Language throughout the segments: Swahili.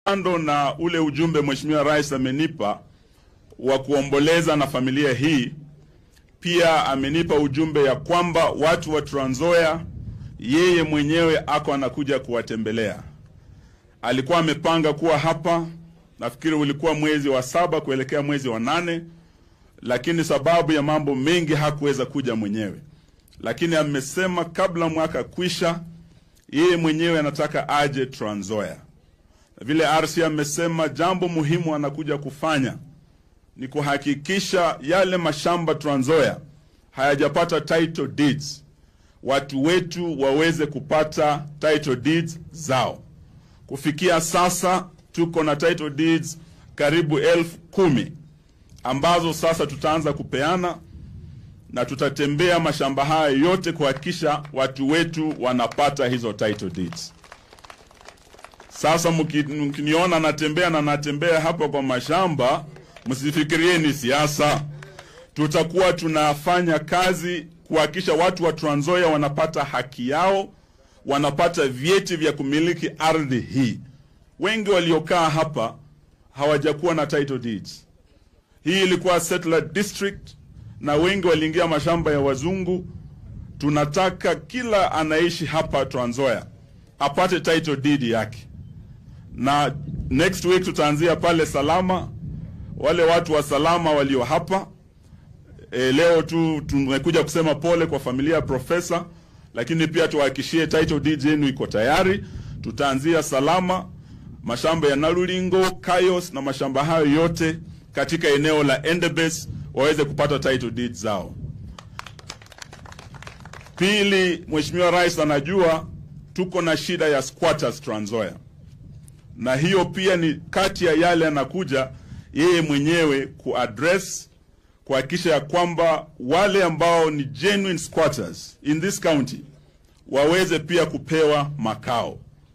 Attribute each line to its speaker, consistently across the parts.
Speaker 1: Kando na ule ujumbe Mheshimiwa Rais amenipa wa kuomboleza na familia hii, pia amenipa ujumbe ya kwamba watu wa Trans Nzoia yeye mwenyewe ako anakuja kuwatembelea. Alikuwa amepanga kuwa hapa, nafikiri ulikuwa mwezi wa saba kuelekea mwezi wa nane, lakini sababu ya mambo mengi hakuweza kuja mwenyewe, lakini amesema kabla mwaka kwisha, yeye mwenyewe anataka aje Trans Nzoia. Vile RC amesema jambo muhimu anakuja kufanya ni kuhakikisha yale mashamba Trans Nzoia hayajapata title deeds, watu wetu waweze kupata title deeds zao. Kufikia sasa tuko na title deeds karibu elfu kumi ambazo sasa tutaanza kupeana na tutatembea mashamba haya yote kuhakikisha watu wetu wanapata hizo title deeds. Sasa mkiniona natembea na natembea hapa kwa mashamba, msifikirie ni siasa. Tutakuwa tunafanya kazi kuhakikisha watu wa Trans Nzoia wanapata haki yao, wanapata vyeti vya kumiliki ardhi hii. Wengi waliokaa hapa hawajakuwa na title deeds. Hii ilikuwa settler district na wengi waliingia mashamba ya wazungu. Tunataka kila anaishi hapa Trans Nzoia apate title deed yake, na next week tutaanzia pale Salama. Wale watu wa Salama walio hapa e, leo tu tumekuja kusema pole kwa familia ya profesa, lakini pia tuwahakishie title deed yenu iko tayari. Tutaanzia Salama, mashamba ya Nalulingo, Kayos na mashamba hayo yote katika eneo la Endebess waweze kupata title deed zao. Pili, Mheshimiwa Rais anajua tuko na shida ya squatters Trans Nzoia, na hiyo pia ni kati ya yale anakuja yeye mwenyewe kuaddress kuhakikisha ya kwamba wale ambao ni genuine squatters in this county waweze pia kupewa makao.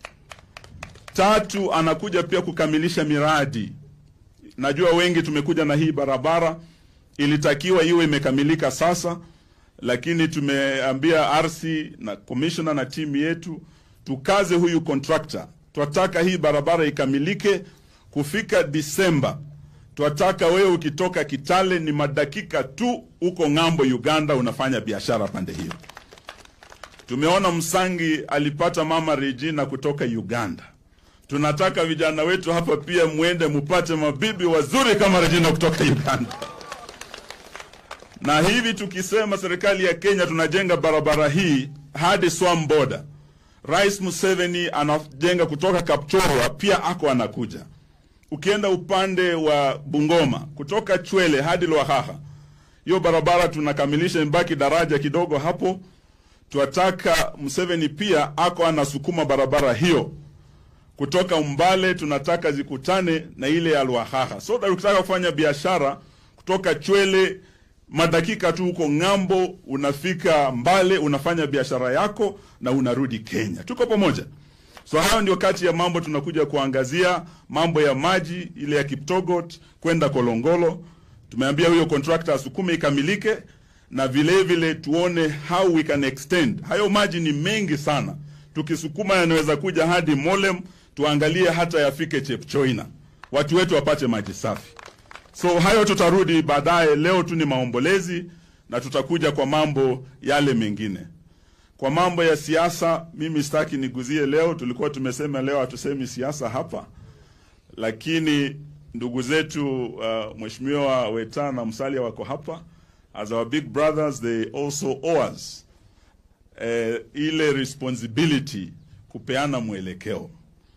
Speaker 1: Tatu, anakuja pia kukamilisha miradi. Najua wengi tumekuja na hii barabara, ilitakiwa iwe imekamilika sasa, lakini tumeambia RC na commissioner na timu yetu tukaze huyu contractor. Twataka hii barabara ikamilike kufika Disemba. Twataka wewe ukitoka Kitale ni madakika tu uko ng'ambo Uganda, unafanya biashara pande hiyo. Tumeona Msangi alipata mama Regina kutoka Uganda. Tunataka vijana wetu hapa pia mwende mupate mabibi wazuri kama Regina kutoka Uganda. Na hivi tukisema serikali ya Kenya tunajenga barabara hii hadi Swam border. Rais Museveni anajenga kutoka Kapchorwa, pia ako anakuja. Ukienda upande wa Bungoma kutoka Chwele hadi Lwahaha, hiyo barabara tunakamilisha, mbaki daraja kidogo hapo. Twataka Museveni pia ako anasukuma barabara hiyo kutoka Umbale, tunataka zikutane na ile ya Lwahaha, so that ukitaka kufanya biashara kutoka Chwele madakika tu huko ng'ambo, unafika Mbale, unafanya biashara yako na unarudi Kenya. Tuko pamoja. So hayo ndio kati ya mambo tunakuja kuangazia, mambo ya maji ile ya Kiptogot kwenda Kolongolo. Tumeambia huyo contractor asukume ikamilike, na vile vile tuone how we can extend. Hayo maji ni mengi sana, tukisukuma yanaweza kuja hadi Molem, tuangalie hata yafike Chepchoina, watu wetu wapate maji safi. So hayo tutarudi baadaye. Leo tu ni maombolezi na tutakuja kwa mambo yale mengine. Kwa mambo ya siasa, mimi sitaki niguzie leo. Tulikuwa tumesema leo hatusemi siasa hapa, lakini ndugu zetu uh, Mheshimiwa Weta na Musalia wako hapa as our big brothers, they also owe us uh, ile responsibility kupeana mwelekeo.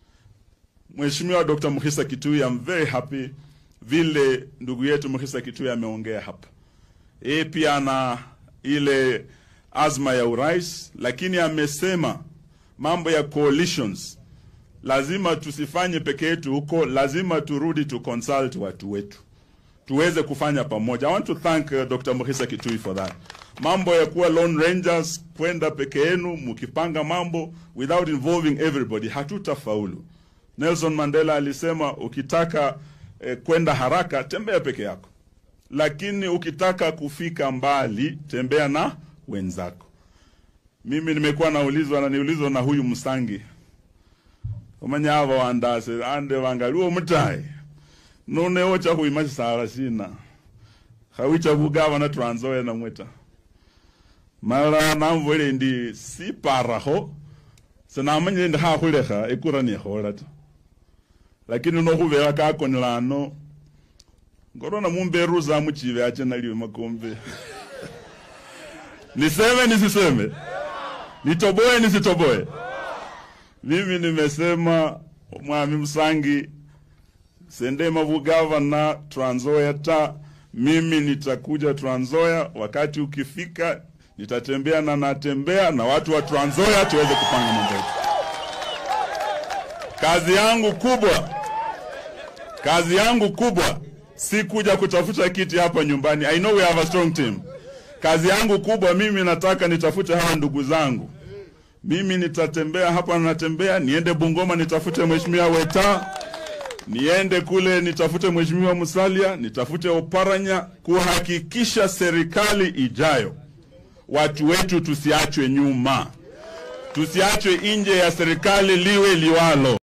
Speaker 1: Mheshimiwa Dr. Mukhisa Kitui, I'm very happy vile ndugu yetu Mukhisa Kitui ameongea hapa. Yeye pia ana ile azma ya urais, lakini amesema mambo ya coalitions lazima tusifanye peke yetu huko, lazima turudi tu consult watu wetu tuweze kufanya pamoja. I want to thank uh, Dr. Mukhisa Kitui for that. Mambo ya kuwa lone rangers, kwenda peke yenu mkipanga mambo without involving everybody, hatutafaulu. Nelson Mandela alisema ukitaka eh, kwenda haraka tembea peke yako, lakini ukitaka kufika mbali tembea na wenzako. Mimi nimekuwa naulizwa na niulizwa na huyu Msangi omanya ava wandase ande vangaliwo mutayi nonewo chakuima chisala shina khawicha vugavana Trans Nzoia namweta mala namvole ndi siparaho senamanyire ndi khakhulekha ekura nekhola ta lakini nokhuvera kakonelano ngorona mumberuza muchive ache naliwe makombe niseme nisiseme nitoboe nisitoboe mimi nimesema mwami Msangi sendema vugavana Trans Nzoia ta mimi nitakuja Trans Nzoia wakati ukifika nitatembea na natembea na watu wa Trans Nzoia tuweze kupanga mambo yetu. Kazi yangu kubwa, kazi yangu kubwa si kuja kutafuta kiti hapa nyumbani. I know we have a strong team. Kazi yangu kubwa mimi nataka nitafute hawa ndugu zangu. Mimi nitatembea hapa, natembea niende Bungoma nitafute mheshimiwa Weta, niende kule nitafute mheshimiwa Musalia, nitafute Oparanya, kuhakikisha serikali ijayo watu wetu tusiachwe nyuma, tusiachwe nje ya serikali liwe liwalo.